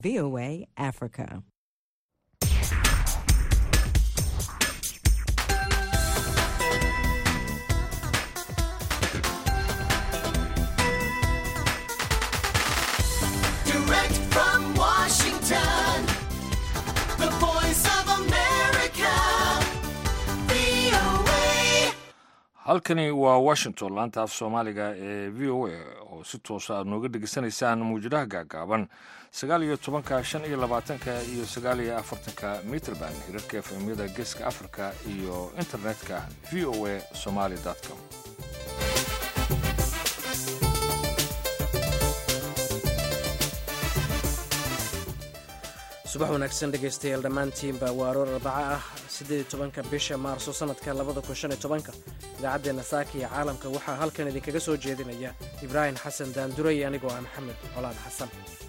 VOA Africa. Direct from Washington, the voice of America, VOA. halkani waa washington laanta af soomaaliga ee v o a oo si toosa aad nooga dhegeysanaysaan muwjadaha gaagaaban sagaal iyo tobanka shan iyo labaatanka iyo sagaal iyo afartanka mitrband hirarka efemyada geeska africa iyo internetka v o a somaly com subax wanaagsan dhegaystayaal dhammaantiinba waa aroor arbaca ah siddeed tobanka bisha maarso sannadka labada kun shan iyo tobanka idaacaddeenna saaka iyo caalamka waxaa halkan idinkaga soo jeedinaya ibraahim xasan daanduray anigoo ah maxamed colaad xasan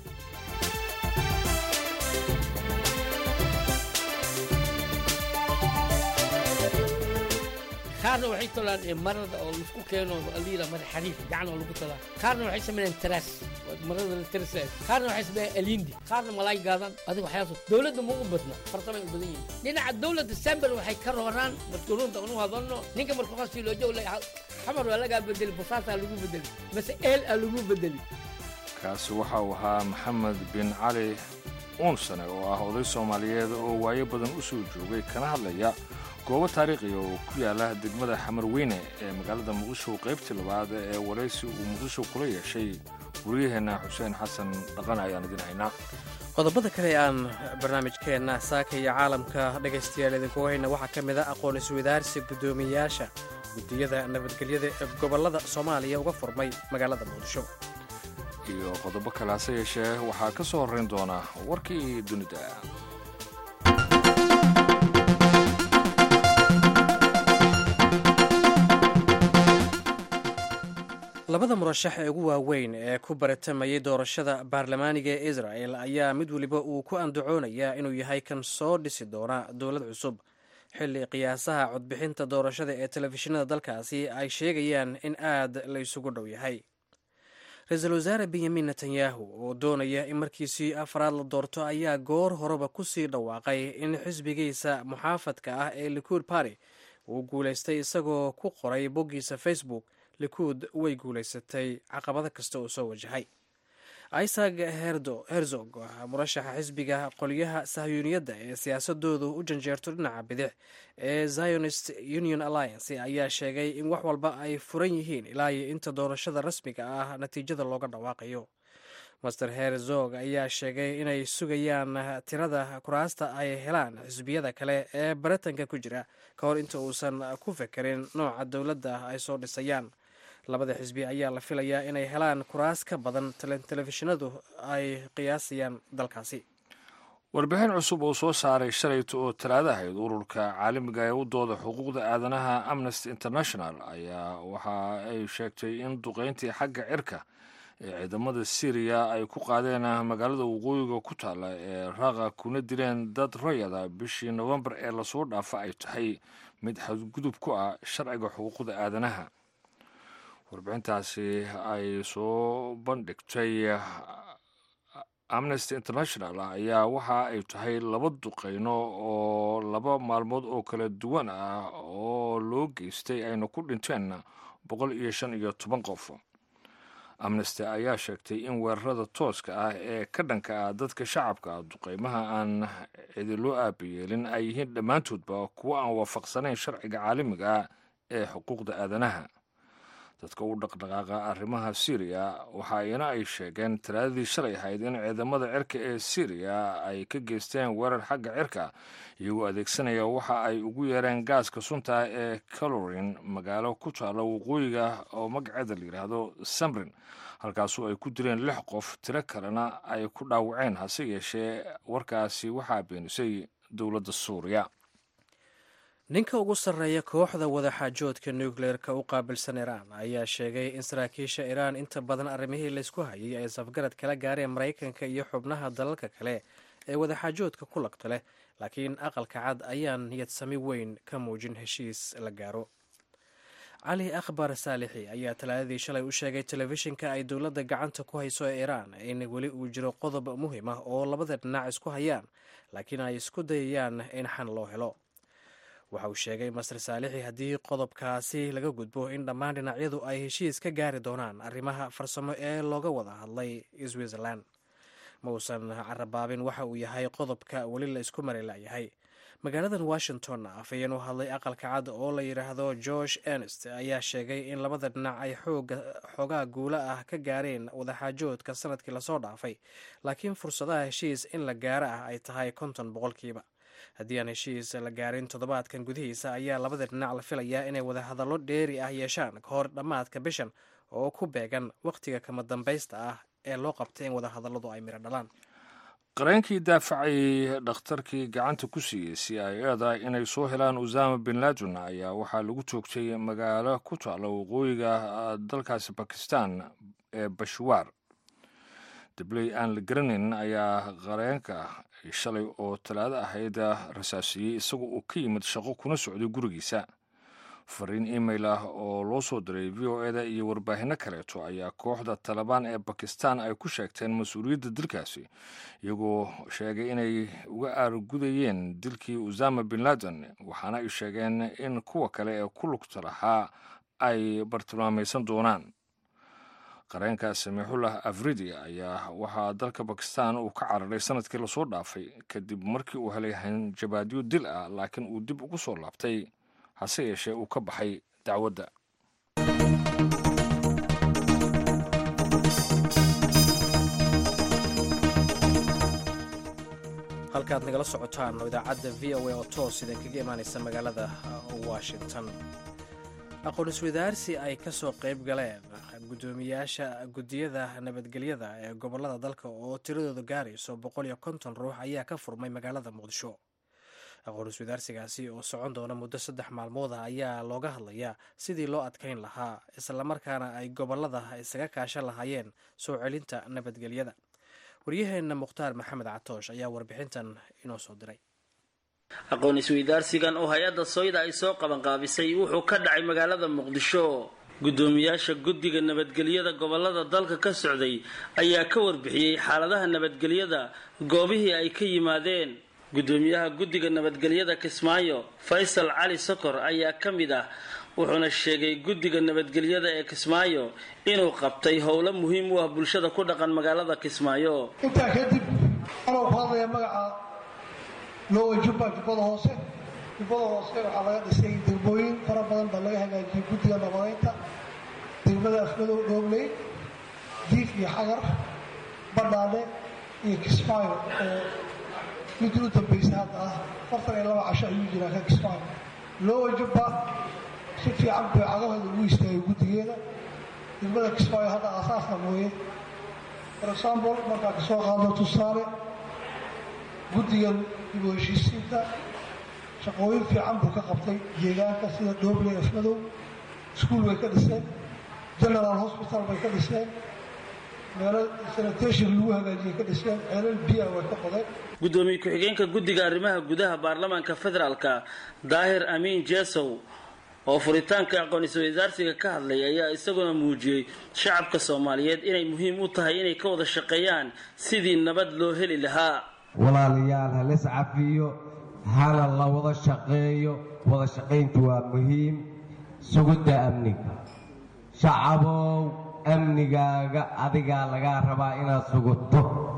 qaarna waxay tolaan ee marada oo laisku keeno aliila mara xariif gacan oo lagu talaa qaarna waxay sameeyaan taraas marada la tarasaa qaarna waxay sameeyaan alindi qaarna malaay gaadan adiga waxyaas dowladda ma u badna farsamay u badan yihiin dhinaca dowladda sambel waxay ka rooraan markuurunta unu hadalno ninka markuu qasii loo joog xamar waa lagaa bedeli bosaasaa lagu bedeli mase eel aa lagu bedeli kaasi waxa uu ahaa maxamed bin cali uunsane oo ah oday soomaaliyeed oo waayo badan u soo joogay kana hadlaya goobo taariikhiya oo ku yaala degmada xamar weyne ee magaalada muqdisho qaybtii labaad ee waraysi uu muqdisho kula yeeshay wariyaheenna xuseen xasan dhaqan ayaan idin haynaa qodobada kale ee aan barnaamijkeenna saaka iyo caalamka dhegaystayaal idinkugu hayna waxaa ka mid a aqoon iswadaarsi guddoomiyayaasha guddiyada nabadgelyada ee gobollada soomaaliya uga furmay magaalada muqdisho iyo qodobo kale hase yeeshee waxaa ka soo horrayn doona warkii dunida labada murashax ee ugu waaweyn ee ku baratamayay doorashada baarlamaaniga ee israel ayaa mid weliba uu ku andacoonayaa inuu yahay kan soo dhisi doona dowlad cusub xilli qiyaasaha codbixinta doorashada ee telefishinada dalkaasi ay sheegayaan in aad la isugu dhow yahay ra-iisul wasaare benyamin netanyahu oo doonaya in markiisii afraad la doorto ayaa goor horeba kusii dhawaaqay in xisbigiisa muxaafadka ah ee likuud party uu guulaystay isagoo ku qoray boggiisa facebook likuud way guulaysatay caqabado kasta oo soo wajahay isaac herzog murashaxa xisbiga qolyaha sahyuuniyadda ee siyaasadoodu u janjeerto dhinaca bidix ee zionist union alliance ayaa sheegay in wax walba ay furan yihiin ilaa iyo inta doorashada rasmiga ah natiijada looga dhawaaqayo master herzog ayaa sheegay inay sugayaan tirada kuraasta ay helaan xisbiyada kale ee baritanka ku jira ka hor inta uusan ku fekerin nooca dowladda ay soo dhisayaan labada xisbi ayaa la filayaa inay helaan kuraas ka badan telefishinadu ay qiyaasayaan dalkaasi warbixin cusub oo soo saaray shalayta oo talaadahayd ururka caalamiga ee u dooda xuquuqda aadanaha amnesty international ayaa waxa ay sheegtay in duqayntii xagga cirka ee ciidamada syriya ay ku qaadeen magaalada waqooyiga ku taalla ee raqa kuna dileen dad rayada bishii nofembar ee lasoo dhaafa ay tahay mid xadgudub ku ah sharciga xuquuqda aadanaha warbixintaasi ay soo bandhigtay amnesty international ayaa waxa ay tahay laba duqayno oo laba maalmood oo kala duwan ah oo loo geystay ayna ku dhinteen boqol iyo shan iyo toban qof amnesty ayaa sheegtay in weerarada tooska ah ee ka dhanka ah dadka shacabka ah duqaymaha aan cidiloo aabayeelin ay yihiin dhammaantoodba kuwo aan waafaqsanayn sharciga caalamiga ah ee xuquuqda aadanaha dadka u dhaqdhaqaaqa arrimaha syriya waxa ina ay sheegeen talaadadii shalay ahayd in ciidamada cirka ee syriya ay ka geysteen weerar xagga cirka iyagoo adeegsanaya waxa ay ugu yeereen gaaska sunta ee calorin magaalo ku taalla waqooyiga oo magaceeda la yidhaahdo samrin halkaasu ay ku dileen lix qof tiro kalena ay ku dhaawaceen hase yeeshee warkaasi waxaa beenisay dowladda suuriya ninka ugu sarreeya kooxda wadaxaajoodka nukleerka u qaabilsan iraan ayaa sheegay in saraakiisha iraan inta badan arrimihii laysku hayay ay safgarad kala gaareen maraykanka iyo xubnaha dalalka kale ee wadaxaajoodka ku lagta leh laakiin aqalka cad ayaan niyad sami weyn ka muujin heshiis la gaaro cali akhbar saalixi ayaa talaadadii shalay u sheegay telefishinka ay dowladda gacanta ku hayso ee iiraan in weli uu jiro qodob muhiim ah oo labada dhinac isku hayaan laakiin ay isku dayayaan in xan loo helo waxa uu sheegay master saalixi haddii qodobkaasi laga gudbo in dhammaan dhinacyadu ay heshiis ka gaari doonaan arrimaha farsamo ee looga wada hadlay switzerland ma uusan carabaabin waxa uu yahay qodobka weli la isku mari layahay magaaladan washington afhayeen u hadlay aqalka cad oo la yidhaahdo george ernest ayaa sheegay in labada dhinac ay xoogaa guula ah ka gaareen wadaxaajoodka sanadkii lasoo dhaafay laakiin fursadaha heshiis in la gaaro ah ay tahay konton boqolkiiba haddii aan heshiis la gaarin toddobaadkan gudihiisa ayaa labada dhinac la filayaa inay wadahadallo dheeri ah yeeshaan ka hor dhammaadka bishan oo ku beegan wakhtiga kama dambaysta ah ee loo qabtay in wadahadalladu ay miro dhalaan qareenkii daafacay dhakhtarkii gacanta ku siiyey c i eda inay soo helaan usama bin laden ayaa waxaa lagu joogtay magaalo ku taalla waqooyiga dalkaasi bakistan ee bashwaar dabley aan la garanaynin ayaa qareenka shalay oo talaado ahayd rasaasiyey isagoo uu ka yimid shaqo kuna socday gurigiisa fariin email ah oo loo soo diray v o eda iyo warbaahinno kaleeto ayaa kooxda talabaan ee bakistan ay ku sheegteen mas-uuliyadda dilkaasi iyagoo sheegay inay uga aargudayeen dilkii usama bin laden waxaana ay sheegeen in kuwa kale ee ku lugta lahaa ay bartilmaamaysan doonaan qareenka samiixullah afridi ayaa waxaa dalka bakistan uu ka cararay sanadkii lasoo dhaafay kadib markii uu helay hanjabaadyo dil ah laakiin uu dib ugu soo laabtay hase yeeshee uu ka baxay dacwadda halkaad nagala socotaan oo idaacadda v o a oo toos idinkaga imaanaysa magaalada washington aqoon-iswadaarsi ay ka soo qayb galeen guddoomiyaasha guddiyada nabadgelyada ee gobollada dalka oo tiradooda gaarayso boqol iyo konton ruux ayaa ka furmay magaalada muqdisho aqoon-iswadaarsigaasi oo socon doona muddo saddex maalmood ah ayaa looga hadlayaa sidii loo adkayn lahaa islamarkaana ay gobollada isaga kaashan lahaayeen soo celinta nabadgelyada waryaheenna mukhtaar maxamed catoosh ayaa warbixintan inoo soo diray aqoon isweydaarsigan oo hay-adda sooyda ay soo qabanqaabisay wuxuu ka dhacay magaalada muqdisho guddoomiyaasha guddiga nabadgelyada gobolada dalka ka socday ayaa ka warbixiyey xaaladaha nabadgelyada goobihii ay ka yimaadeen guddoomiyaha guddiga nabadgelyada kismaayo faysal cali sokor ayaa ka mid ah wuxuuna sheegay guddiga nabadgelyada ee kismaayo inuu qabtay howlo muhiim u ah bulshada ku dhaqan magaalada kismaayo intaa kadib anoo ku hadlaya magaca lowa jubba jubbada hoose jubbada hoose waxaa laga dhisay degmooyin fara badan baa laga hagaajiyey guddiga nabadaynta degmada afmadow dhoobley diif iyo xagar badhaadhe iyo kismaayo oo midii u dambaysa hadda ah afartan iyo laba casho ayuu jiraa ka kismaayo lowa jubba si fiican bay cagahooda ugu istaagay guddigeeda degmada kismaayo hadda aasaasna mooye for example markaa kasoo qaado tusaale guddigan dib u heshiisiinta shaqooyin fiican buu ka qabtay deegaanka sida dhoobley afmadow iskuol bay ka dhiseen general hospital bay ka dhiseen meelo sanitation lagu hagaajiyay ka dhiseen ceelal biya way ka qodeen guddoomiye ku-xigeenka guddiga arrimaha gudaha baarlamaanka federaalka daahir amiin jesow oo furitaanka aqoon-isweydaarsiga ka hadlay ayaa isaguna muujiyey shacabka soomaaliyeed inay muhiim u tahay inay ka wada shaqeeyaan sidii nabad loo heli lahaa walaalayaal ha lis cafiyo hana la wada shaqeeyo wada shaqayntu waa muhiim sugidda amniga shacabow amnigaaga adigaa lagaa rabaa inaad sugudto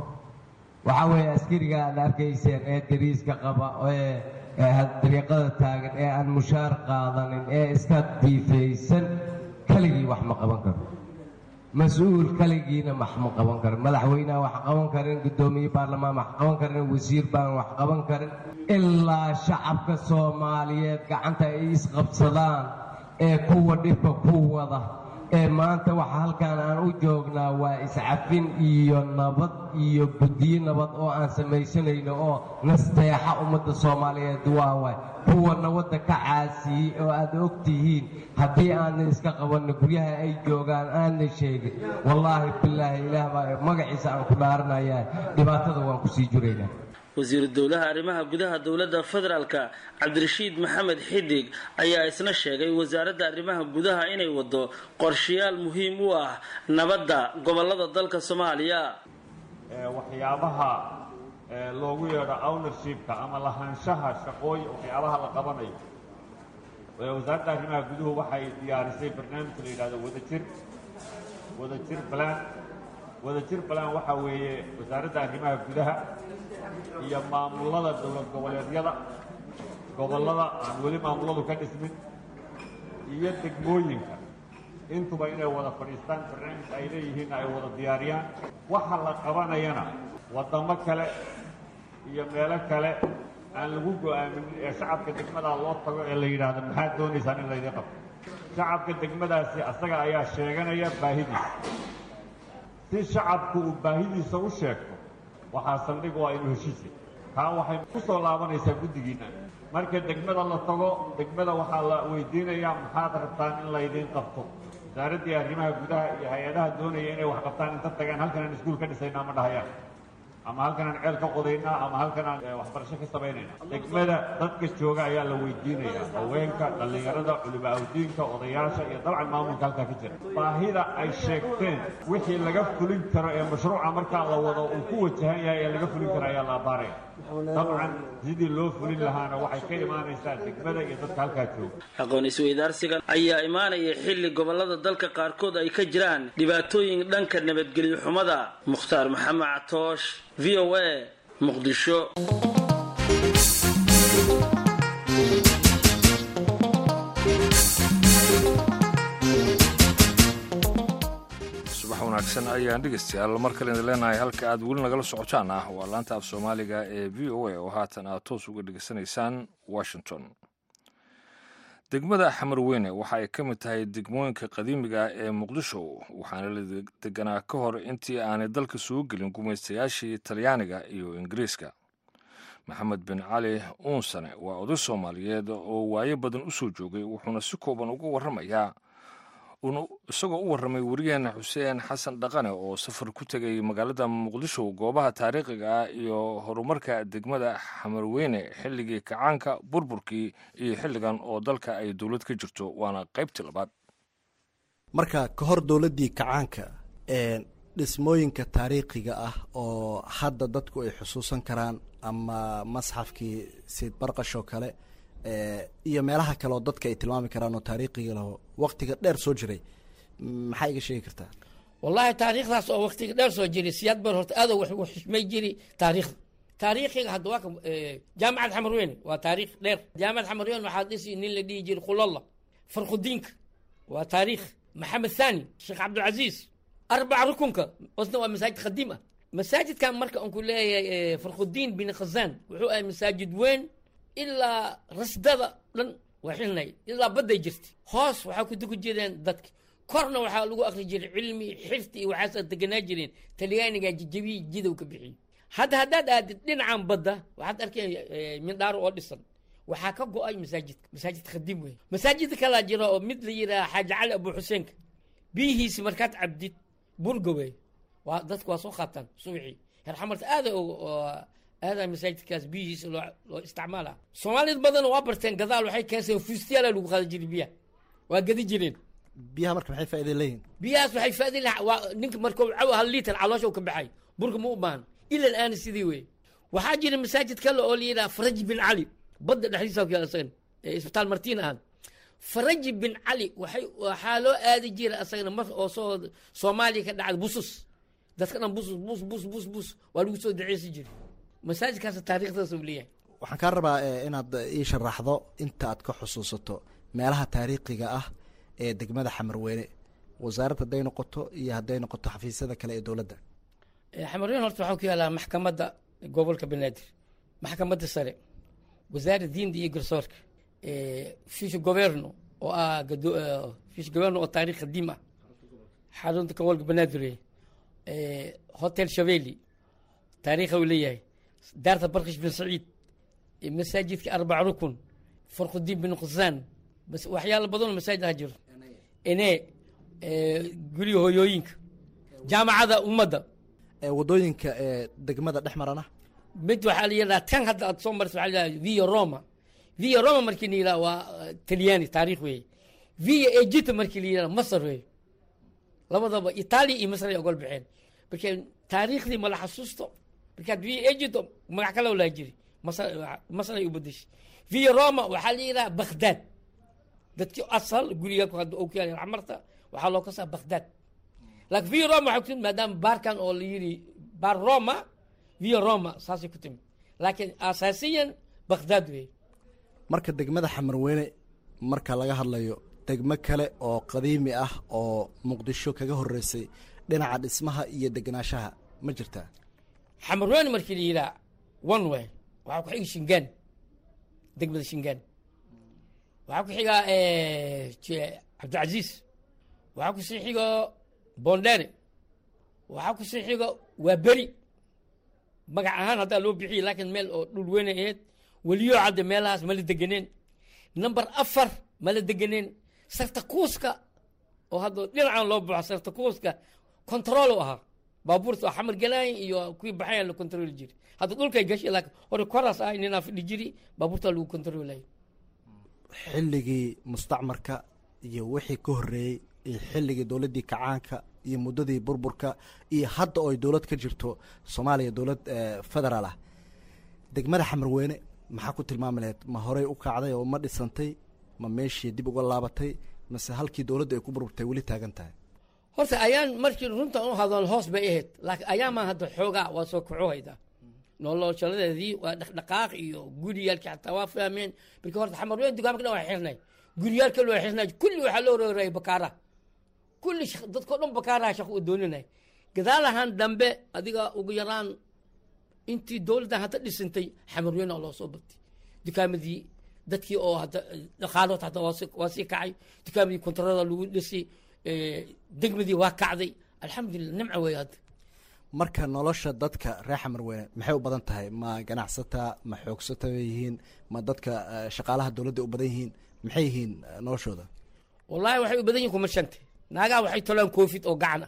waxaa weeye askariga aad arkayseen ee dariiska qaba ee dariiqada taagan ee aan mushaar qaadanin ee iska diifaysan keligii wax ma qaban karo mas-uul keligiina wax ma qaban karin madaxweyneha wax qaban karin guddoomiye baarlamaan wax qaban karin wasiir baan wax qaban karin ilaa shacabka soomaaliyeed gacanta ay isqabsadaan ee kuwa dhibka ku wada ee maanta waxa halkan aan u joognaa waa iscafin iyo nabad iyo guddiyo nabad oo aan samaysanayno oo nasteexa ummadda soomaaliyeed waa waay kuwa nabadda ka caasiyey oo aad og tihiin haddii aanan iska qabanno guryaha ay joogaan aanna sheegin wallaahi bilaahi ilaah baa magaciisa aan ku dhaaranayaa dhibaatada waan ku sii jiraynaa wasiiru dowlaha arrimaha gudaha dowladda federaalka cabdirashiid maxamed xidig ayaa isna sheegay wasaaradda arrimaha gudaha inay wado qorshayaal muhiim u ah nabadda gobolada dalka soomaaliya waxyaabaha loogu yeedho ownershipka ama lahaanshaha shaqooyin waxyaabaha la qabanayo wasaaradda arrimaha guduhu waxay diyaarisay barnaamij la yidhahdo wadajir wadajir balaan wadajir balaan waxaa weeye wasaaradda arrimaha gudaha iyo maamulada dowlad goboleedyada gobollada aan weli maamuladu ka dhismin iyo degmooyinka intuba inay wada fadhiistaan barnaamij ay leeyihiinna ay wada diyaariyaan waxa la qabanayana waddamo kale iyo meelo kale aan lagu go-aamin ee shacabka degmadaa loo tago ee la yidhaahdo maxaad doonaysaan in laydin qabto shacabka degmadaasi asaga ayaa sheeganaya baahidiisa si shacabku uu baahidiisa u sheegto waxaa saldhig waa inuu heshiisay taa waxay ku soo laabanaysaa guddigiinna marka degmada la tago degmada waxaa la weydiinayaa maxaad rabtaan in laydiin qabto wasaaraddii arrimaha gudaha iyo hay-adaha doonaya inay wax qabtaan inta tagaan halkanaan iskuul ka dhisaynaa ma dhahayaan ama halkanaan ceel ka qodaynaa ama halkanaan waxbarasho ka samaynayna degmada dadka jooga ayaa la weydiinayaa haweenka dhallinyarada culimo awdiinka odayaasha iyo dabcan maamulka halkaa ka jira baahida ay sheegteen wixii laga fulin karo ee mashruuca markaa la wado uu ku wajahan yahay ee laga fulin karo ayaa la abaaraya dabcan sidii loo fulin lahaana waxay ka imaanaysaa degmada iyo dadka halkaa jooga aqoon isweydaarsigan ayaa imaanaya xilli gobolada dalka qaarkood ay ka jiraan dhibaatooyin dhanka nabadgelyo xumada mukhtaar maxamed catoosh v o a muqdisho subax wanaagsan ayaan dhegeystayaal mar kale idin leenahay halka aad weli nagala socotaan ah waa laanta af soomaaliga ee v o a oo haatan aad toos uga dhegeysanaysaan washington degmada xamarweyne waxa ay ka mid tahay degmooyinka qadiimiga ah ee muqdisho waxaana la deganaa ka hor intii aanay dalka soo gelin gumaystayaashii talyaaniga iyo ingiriiska maxamed bin cali uunsane waa oday soomaaliyeed oo waayo badan u soo joogay wuxuuna si kooban uga warramayaa isagoo u warramay wariyaheena xuseen xasan dhaqane oo safar ku tegay magaalada muqdisho goobaha taariikhiga ah iyo horumarka degmada xamarweyne xilligii kacaanka burburkii iyo xilligan oo dalka ay dowlad ka jirto waana qaybtii labaad marka ka hor dowladdii kacaanka dhismooyinka taariikhiga ah oo hadda dadku ay xusuusan karaan ama masxafkii sayid barqash oo kale iyo meelaha kale oo dadka ay tilmaami karaan oo taariikhiga laho waktiga dheer soo jiray maxaa iga sheegi kartaa wallaahi taariikhdaas oo waktiga dheer soo jiray siyaad bar horta aad u xishmay jiri taariikhda taariikhiga hadda waa ka jaamacad xamarweyne waa taariikh dheer jaamacad xamarweyne waxaa dhisi nin la dhihi jiray khulalla farkhudiinka waa taariikh maxamed thani sheekh cabdilcaziiz arbaca rukunka osna waa masaajid qadiim ah masaajidkan marka aan ku leeyahay farkhudiin bin khazaan wuxuu ahay masaajid weyn ilaa rasdada dhan waa xilnay ilaa badday jirtay hoos waxaa ku duku jireen dadka korna waxaa lagu akri jiray cilmi xirti iyo waxaas deganaa jireen talyaaniga jajabiyi jidow ka bixiyey hadda haddaad aadid dhinacan badda waxaad arkeen mindhaaro oo dhisan waxaa ka go-ay masaajidka masaajid khadiim wey masaajidka kalaa jira oo mid la yidhaha xaaji cali abu xuseenka biyihiisi markaad cabdid burgawey waa dadku waa soo qaataan subixii herxamarta aada aadaa masaajidkaas biyihiisa loo loo isticmaala soomaalida badan waa barteen gadaal waxay keenseen fustiyaala lagu qaada jiray biyaha waa gadi jireen biyaha marka maxay faa'iida leeyihin biyahaas waxay faa'iida laha waa ninka markuu caw hal liitar caloosha ka baxay burka ma u baahan ilan aana sidii wey waxaa jira masaajid kale oo la yidhaha faraji bin cali badda dhexdiisa asagan isbitaal martiin ahaan faraji bin cali waxay waxaa loo aadi jira asagana mar oo soo soomaaliya ka dhacda busus dadka dhan busus bus bus bus bus waa lagu soo daceysi jiray masaajidkaas taariikhdaas uu leeyahay waxaan kaa rabaa inaad ii sharaxdo inta aad ka xusuusato meelaha taariikhiga ah ee degmada xamarweyne wasaaradda hadday noqoto iyo hadday noqoto xafiisyada kale ee dowladda xamarweyne horta waxaa ku yaalaa maxkamadda gobolka banaadir maxkamadda sare wasaaradda diinta iyo garsoorka fish governo oo ah fish governo oo taariikh qadiim ah xarunta gobolka banaadir hotel shaveli taariikha uu leeyahay daarta barkish bin saciid masaajidka arbac rukun farqudiin bin khusaan waxyaalo badanoo masaajid ha jiro ene guriga hooyooyinka jaamacada ummadda wadooyinka degmada dhex marana mid waxaa la yidhaha tan hadda aad soo marsa waxaa la yidhaha via roma via roma markii la yidhaha waa eh, talyaani taariikh weeye via egypta markii la yidhaha masar weeye labadaba itaaliya iyo masar ay ogol baxeen marka taariikhdii mala xasuusto markaad via egypto magac kale laa jiri masar masar ay u bedeshay via roma waxaa la yidhaha baghdad dadkii asal guriga ku hadda ku yaala xamarta waxaa loo kasaa baghdad laakiin via roma waxay ku timid maadaama baarkan oo la yidhi baar roma via roma saasay ku timid laakiin asaasiyan baghdad weeye marka degmada xamarweyne marka laga hadlayo degmo kale oo qadiimi ah oo muqdisho kaga horeysay dhinaca dhismaha iyo degenaanshaha ma jirtaa xamarweyne markii la yidhaha one way waxaa ku xiga shingaan degmada shingaan waxaa ku xiga je- cabdicasiis waxaa ku sii xiga bondere waxaa ku sii xiga waa beri magac ahaan haddaa loo bixiyey laakiin meel oo dhul weyn ay ahayd weliyo cadde meelahaas ma la deganeen number afar ma la deganeen sarta kuuska oo hadda dhinacan loo baxo sarta kuuska control u ahaa baabuurta oo xamar galaay iyo kuwii baxayan la control jiri hadda dhulkay gashay laakiin hore koraas ahay ninaa fadhi jiri baabuurta lagu controlay xilligii mustacmarka iyo wixii ka horreeyey iyo xilligii dowladdii kacaanka iyo muddadii burburka iyo hadda oo ay dowlad ka jirto soomaaliya dowlad eh, federaal ah degmada xamarweyne maxaa ku tilmaami lahayd ma horey u kacday oo ma dhisantay ma meeshii dib uga laabatay mase halkii dowladda ay ku burburtay weli taagan tahay horta ayaan markii runta u hadal hoos bay ahayd laakiin ayaamaa hadda xoogaa waa soo kaco hayda noloshaladeedii waa dhaqdhaqaaq iyo guriyaalkii xataa waa fahmeen markii horta xamarweyn dugaamka dhan waa xirnay guriyaalka loo xirnay kulli waxaa loo roorayay bakaara kulli shaq- dadkao dhan bakaaraha shaqo u dooninay gadaalahan dambe adiga ugu yaraan intii dowladdan hadda dhisantay xamarweyn oo loo soo batay dukaamadii dadkii oo hadda dhaqaalood hadda waa sii- waa sii kacay dukaamadii kontarada lagu dhisay eh, degmadii waa kacday alxamdulilah nimca weeye hadda marka nolosha dadka reer xamarweyne maxay u badan tahay ma ganacsataa ma xoogsata bay yihiin ma dadka eh, shaqaalaha dowladda u badan yihiin maxay yihiin eh, noloshooda wallaahi waxay u badan yihin kuma shante naagaha waxay tolaan koofid oo gacana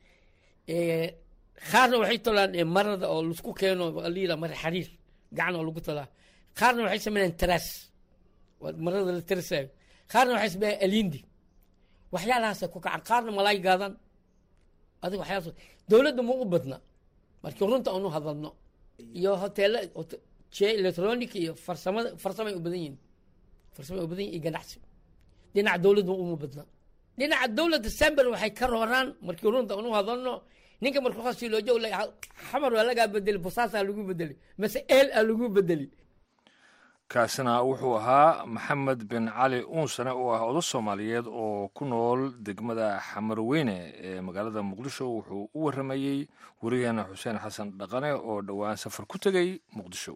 qaarna waxay tolaan eh, marada oo laisku keeno liila mara xariir gacan oo lagu talaa qaarna waxay sameeyaan taraas waa marada la tarasayo qaarna waxay sameeyaan alindi waxyaalahaasay ku kacan qaarna malaay gaadan adiga waxyaalaas dowladda ma u badna markii runta aanu hadalno iyo hoteela je electronic iyo farsamada farsamay u badan yihin farsamay u badan yihin iyo ganacsi dhinaca dowladda uma badna dhinaca dowladda samber waxay ka rooraan markii runta anu hadalno ninka markuu hoos loo joog xamar waa lagaa bedeli bosaasaa lagu bedeli mase eel aa lagu bedeli kaasina wuxuu ahaa maxamed bin cali uunsane oo ah odo soomaaliyeed oo ku nool degmada xamarweyne ee magaalada muqdisho wuxuu u waramayey werigeena xuseen xasan dhaqane oo dhowaan safar ku tegey muqdisho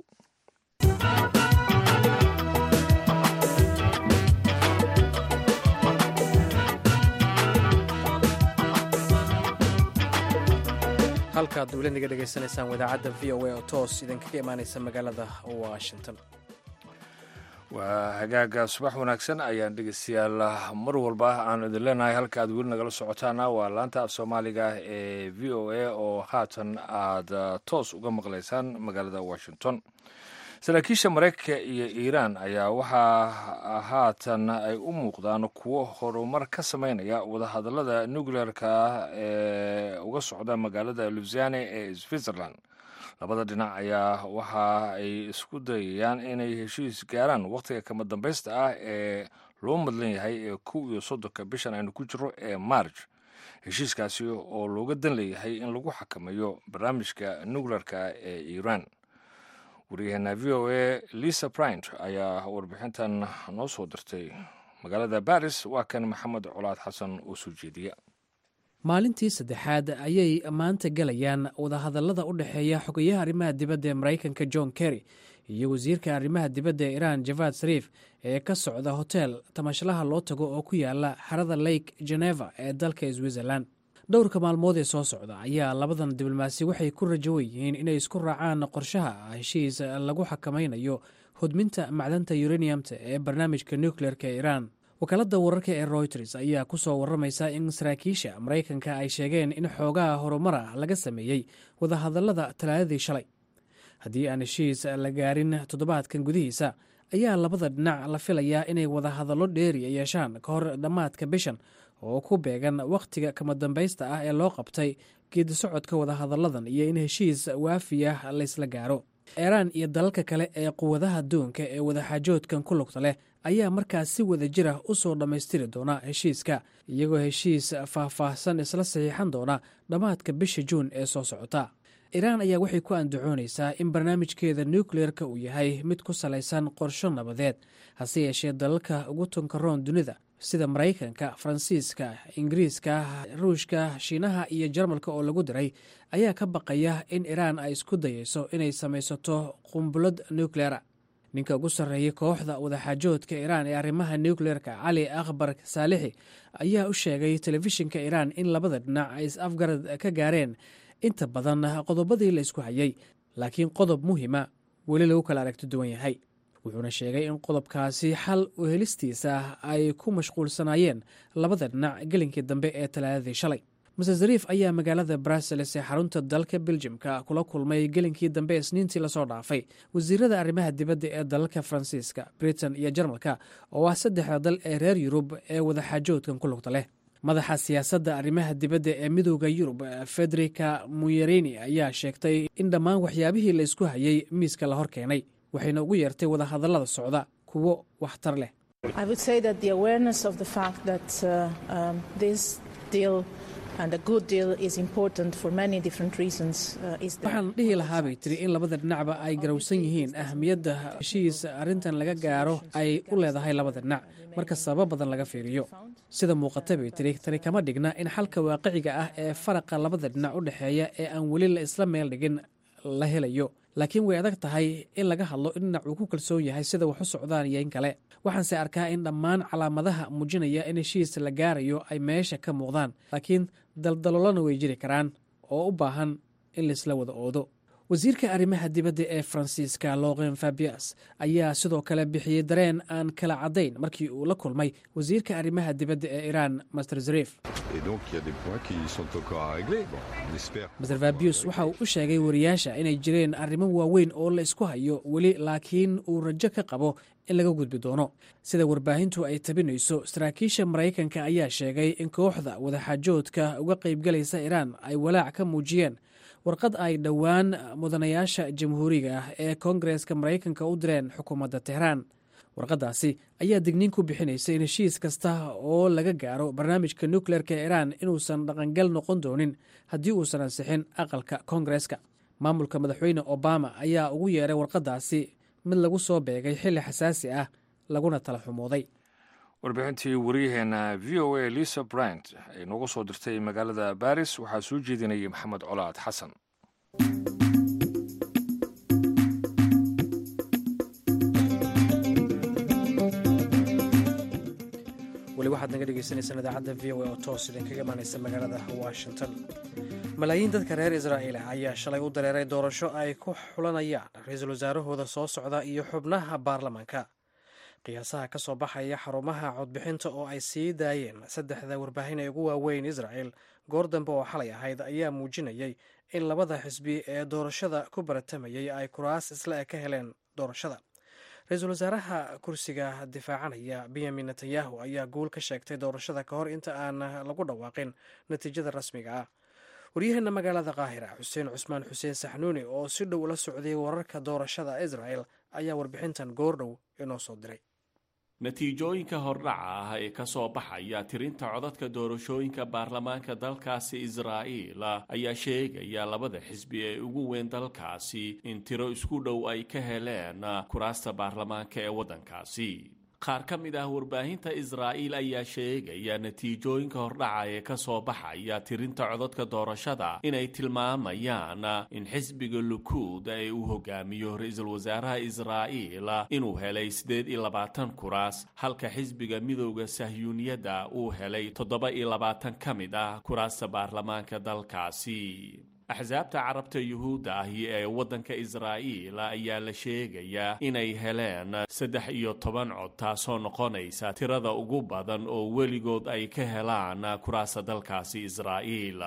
halkaad dowladniga dhegaysanaysaan wadaacadda v o a oo toos idinkaga imaanaysa magaalada washington waa hagaaga subax wanaagsan ayaan dhegeystayaal mar walba aan idin leenahay halka aad weli nagala socotaana waa laanta af soomaaliga ee v o a oo haatan aad toos uga maqlaysaan magaalada washington saraakiisha maraykanka iyo iiraan ayaa waxaa haatan ay u muuqdaan kuwo horumar ka sameynaya wadahadalada nuclearka ah ee uga socda magaalada lusane ee switzerland labada dhinac ayaa waxa ay isku dayayaan inay heshiis gaaraan wakhtiga kama dambaysta ah ee loo madlan yahay ee kow iyo soddonka bishan aynu ku jiro ee march heshiiskaasi oo looga dan leeyahay in lagu xakameeyo barnaamijka nuclearka ee iiraan waryaheena v o a lisa bryant ayaa warbixintan noo soo dirtay magaalada baris waa kan maxamed colaad xasan oo soo jeediya maalintii saddexaad ayay maanta gelayaan wadahadallada u dhexeeya xogayaha arrimaha dibadda ee maraykanka john kerry iyo wasiirka arrimaha dibadda ee iiraan javad sariif ee ka socda hotel tamashlaha loo tago oo ku yaala xarada lake geneva ee dalka switzerland dhowrka maalmood ee soo socda ayaa labadan diblomaasi waxay ku rajowan yihiin inay isku raacaan qorshaha heshiis lagu xakamaynayo hodminta macdanta uraniumta ee barnaamijka nucleerka ee iiraan wakaaladda wararka ee royters ayaa ku soo waramaysa in saraakiisha maraykanka ay sheegeen in xoogaha horumar ah laga sameeyey wadahadallada talaadadii shalay haddii aan heshiis la gaarin toddobaadkan gudihiisa ayaa labada dhinac la filayaa inay wada hadallo dheeriya yeeshaan ka hor dhammaadka bishan oo ku beegan wakhtiga kama dambaysta ah ee loo qabtay geedi socodka wadahadalladan iyo in heshiis waafiya laysla gaaro iiraan iyo dalalka kale ee quwadaha doonka ee wadaxaajoodkan ku lugta leh ayaa markaas si wada jira u soo dhammaystiri doona heshiiska iyagoo heshiis faahfaahsan isla saxiixan doona dhammaadka bisha juun ee soo socota iiraan ayaa waxay ku andacoonaysaa in barnaamijkeeda nukleerka uu yahay mid ku salaysan qorsho nabadeed hase yeeshee dalalka ugu tunkaroon dunida sida maraykanka faransiiska ingiriiska ruushka shiinaha iyo jarmalka oo lagu diray ayaa ka baqaya in iiraan ay isku dayeyso inay samaysato qumbulad nukleera ninka ugu sarreeyay kooxda wadaxaajoodka iiraan ee arrimaha nukleerka cali akhbar saalixi ayaa u sheegay telefishinka iiraan in labada dhinac ay is afgarad ka gaareen inta badan qodobadii la isku hayay laakiin qodob muhima weli lagu kala aragti duwan yahay wuxuuna sheegay in qodobkaasi xal u helistiisa ay ku mashquulsanaayeen labada dhinac gelinkii dambe ee talaadadii shalay mase zariif ayaa magaalada brussels ee xarunta dalka beljimka kula kulmay gelinkii dambe isniintii lasoo dhaafay wasiirada arrimaha dibadda ee dalalka faransiiska britain iyo jarmalka oo ah saddexda dal ee reer yurub ee wadaxaajoodkan ku lugta leh madaxa siyaasadda arrimaha dibadda ee midooda yurub federica muyerini ayaa sheegtay in dhammaan waxyaabihii la isku hayay miiska la hor keenay waxayna ugu yeertay wadahadallada socda kuwo waxtar leh waxaan dhihi lahaa bay tiri in labada dhinacba ay garowsan yihiin ahamiyadda heshiis arrintan laga gaaro ay u leedahay labada dhinac marka sababo badan laga fiiriyo sida muuqata bay tiri tani kama dhigna in xalka waaqiciga ah ee faraqa labada dhinac u dhexeeya ee aan weli la isla meel dhigin la helayo laakiin way adag tahay in laga hadlo in dhinac uu ku kalsoon yahay sida wax u socdaan iyo in kale waxaanse arkaa in dhammaan calaamadaha muujinaya in heshiis la gaarayo ay meesha ka muuqdaan laakiin daldaloolana way jiri karaan oo u baahan in laisla wada oodo wasiirka arrimaha dibadda ee faransiiska loqen fabias ayaa sidoo kale bixiyey dareen aan kala caddayn markii uu la kulmay wasiirka arrimaha dibadda ee iiraan master zarif master fabius waxa uu u sheegay wariyaasha inay jireen arrimo waaweyn oo la isku hayo weli laakiin uu rajo ka qabo in laga gudbi doono sida warbaahintu ay tabinayso saraakiisha maraykanka ayaa sheegay in kooxda wadaxaajoodka uga qaybgalaysa iiraan ay walaac ka muujiyeen warqad ay dhowaan mudanayaasha jamhuuriga ah ee koongareska maraykanka u direen xukuumadda tehraan warqaddaasi ayaa digniin ku bixinaysa in heshiis kasta oo laga gaaro barnaamijka nukleerka ee iiraan inuusan dhaqangal noqon doonin haddii uusan ansixin aqalka koongareska maamulka madaxweyne obama ayaa ugu yeeray warqaddaasi mid lagu soo beegay xilli xasaasi ah laguna tala xumooday warbixintii waryaheena v o a lisa bryant ay noogu soo dirtay magaalada baris waxaa soo jeedinayay maxamed colaad xasan weli waxaad naga dhegeysaneysaan idaacadda v o a oo toos idinkaga imaaneysa magaalada washington malaayiin dadka reer israa'iil ah ayaa shalay u dareeray doorasho ay ku xulanayaan ra-iisul wasaarahooda soo socda iyo xubnaha baarlamaanka qiyaasaha ka soo baxaya xarumaha codbixinta oo ay sii daayeen saddexda warbaahin ee ugu waaweyn israa'el goor dambe oo xalay ahayd ayaa muujinayay in labada xisbi ee doorashada ku baratamayay ay kuraas isla eg ka heleen doorashada ra-iisul wasaaraha kursiga difaacanaya benyamin netanyahu ayaa guul ka sheegtay doorashada ka hor inta aan lagu dhawaaqin natiijada rasmiga ah waryaheena magaalada qaahira xuseen cusmaan xuseen saxnuuni oo si dhow la socday wararka doorashada israel ayaa warbixintan goordhow inoo soo diray natiijooyinka hordhaca ah ee ka soo baxaya tirinta codadka doorashooyinka baarlamaanka dalkaasi israa'iil ayaa sheegaya labada xisbi ee ugu weyn dalkaasi in tiro isku dhow ay ka heleen kuraasta baarlamaanka ee waddankaasi qaar ka mid ah warbaahinta israa'iil ayaa sheegaya natiijooyinka hordhaca ee ka soo baxaya tirinta codadka doorashada inay tilmaamayaan in xisbiga lukuud ee uu hogaamiyo ra-iisul wasaaraha israa'iil inuu helay siddeed iyo labaatan kuraas halka xisbiga midowda sahyuuniyadda uu helay toddoba iyo labaatan ka mid ah kuraasta baarlamaanka dalkaasi axsaabta carabta yuhuudda ahi ee waddanka israa'iil ayaa la sheegayaa inay heleen saddex iyo toban cod taasoo noqonaysa tirada ugu badan oo weligood ay ka helaan kuraasta dalkaasi israa'iil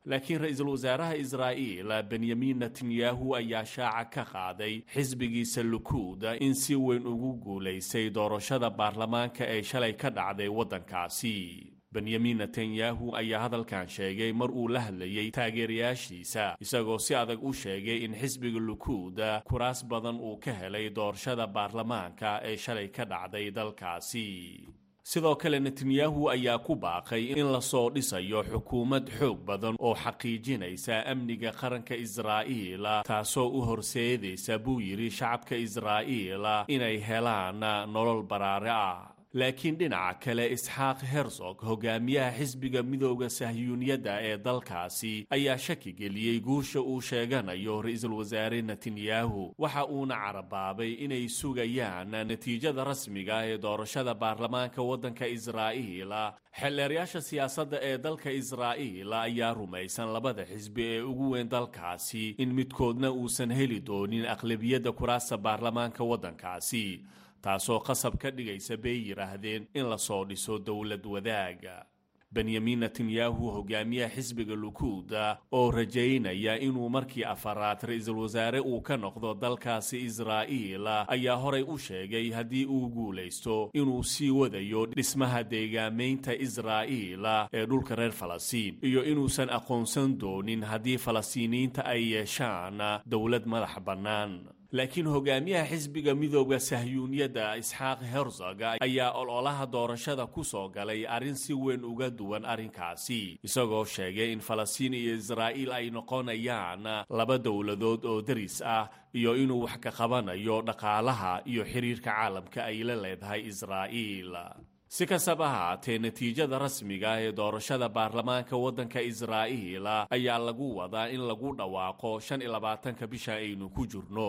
laakiin ra-iisul wasaaraha israa'iil benyamin netanyahu ayaa shaaca ka qaaday xisbigiisa lukuuda in si weyn ugu guulaysay doorashada baarlamaanka ee shalay ka dhacday waddankaasi benyamin netanyahu ayaa hadalkan sheegay mar uu la hadlayey taageerayaashiisa isagoo si adag u sheegay in xisbiga lukuuda kuraas badan uu ka helay doorashada baarlamaanka ee shalay ka dhacday dalkaasi sidoo kale netanyahu ayaa ku baaqay in lasoo dhisayo xukuumad xoog badan oo xaqiijinaysa amniga qaranka israa'iil taasoo u horseedaysa buu yidhi shacabka israa'iil inay helaan nolol baraare ah laakiin dhinaca kale isxaaq hersog hogaamiyaha xisbiga midooda sahyuuniyadda ee dalkaasi ayaa shaki geliyey guusha uu sheeganayo ra-iisul wasaare netanyahu waxa uuna carabaabay inay sugayaan natiijada rasmiga ee doorashada baarlamaanka waddanka israa'iil xeelleeryaasha siyaasadda ee dalka israa'iil ayaa rumaysan labada xisbi ee ugu weyn dalkaasi in midkoodna uusan heli doonin aqlabiyadda kuraasta baarlamaanka waddankaasi taasoo qasab ka dhigaysa bay yidhaahdeen in lasoo dhiso dowlad wadaaga benyamin netanyahu hogaamiyaha xisbiga lukuuda oo rajaynaya inuu markii afaraad ra-iisul wasaare uu ka noqdo dalkaasi israa'iil ayaa horay u sheegay haddii uu guulaysto inuu sii wadayo dhismaha deegaamaynta israa'iil ee dhulka reer falastiin iyo inuusan aqoonsan doonin haddii falastiiniyiinta ay yeeshaan dowlad madax bannaan laakiin hogaamiyaha xisbiga midooda sahyuuniyadda isxaaq herzog ayaa ololaha doorashada ku soo galay arrin si weyn uga duwan arrinkaasi isagoo sheegay in falastiin iyo israa'iil ay noqonayaan laba dowladood oo deris ah iyo inuu wax ka qabanayo dhaqaalaha iyo xiriirka caalamka ay la leedahay israa'iil si kastaba ahaatee natiijada rasmiga ee doorashada baarlamaanka waddanka israa'iil ayaa lagu wadaa in lagu dhawaaqo shan iyo labaatanka bisha aynu ku jirno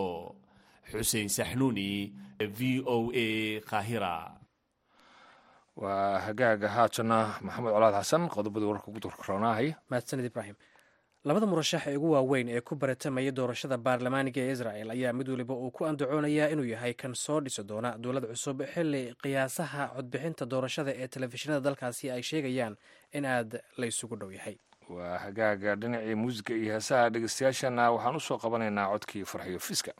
xuseen saxnuuni v o a qaahira waa hagaaga haatana maxamed colaad xasan qodobadii wararka ugu durkaroonahay mahadsanid ibraahim labada murashax ee ugu waaweyn ee ku baratamaya doorashada baarlamaaniga ee israel ayaa mid waliba uu ku andacoonayaa inuu yahay kan soo dhisi doona dowlad cusub xili qiyaasaha codbixinta doorashada ee telefishinada dalkaasi ay sheegayaan in aad la ysugu dhow yahay waa hagaaga dhinacii muusiga iyo heesaha dhegeystayaashana waxaan u soo qabanaynaa codkii farxiyo fiska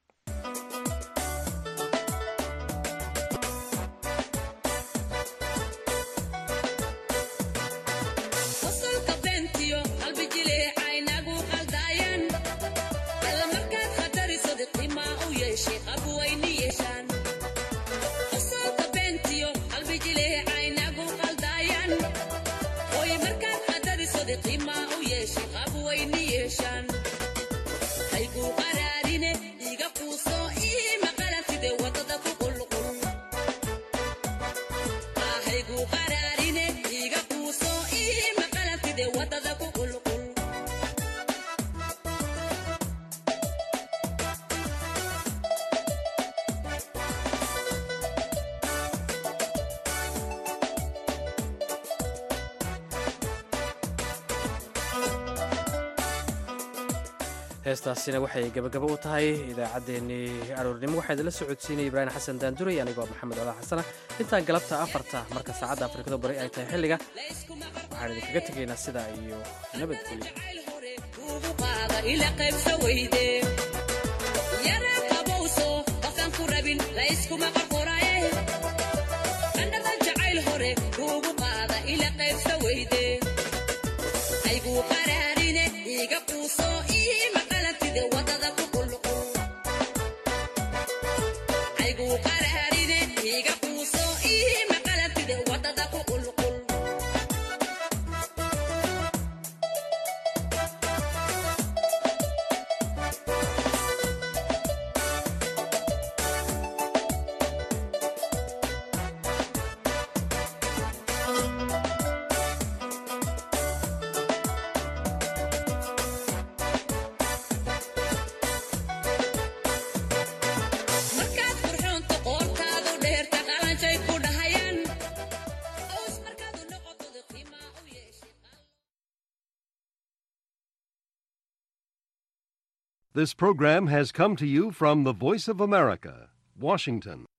heestaasina waxay gabagabo u tahay idaacaddeenii aroornimo waxaa idinla socodsiinaya ibraahim xasan daanduray anigoo maxamed cola xasana intaan galabta afarta marka saacadda afrikada bari ay tahay xilliga waxaan idinkaga tegaynaa sidaa iyo nabadgelyo This program has come to you from the Voice of America, Washington.